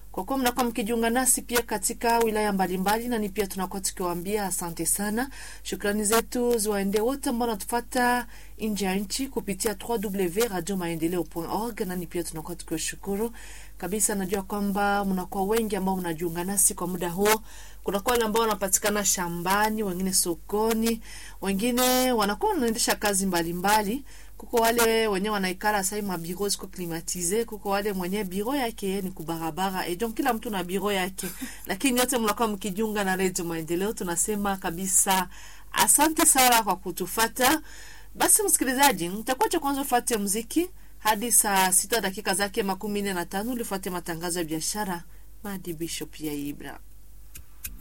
kwa kuwa mnakuwa mkijiunga nasi pia katika wilaya mbalimbali, na ni pia tunakuwa tukiwaambia asante sana. Shukrani zetu ziwaende wote ambao wanatufata nje ya nchi kupitia www.radiomaendeleo.org, na ni pia tunakuwa tukiwashukuru kabisa. Najua kwamba mnakuwa wengi ambao mnajiunga nasi kwa muda huo. Kunakuwa wale ambao wanapatikana shambani, wengine sokoni, wengine wanakuwa wanaendesha kazi mbalimbali mbali. Kuko wale wenye wanaikala sai mabiro ziko klimatize, kuko wale mwenye biro yake ni kubarabara e donc kila mtu na biro yake, lakini yote mnakuwa mkijiunga na Redio Maendeleo. Tunasema kabisa asante sana kwa kutufata. Basi msikilizaji, mtakuwa cha kwanza ufuate muziki hadi saa sita dakika zake makumi nne na tano ulifuate matangazo ya biashara. Madi Bishop ya Ibra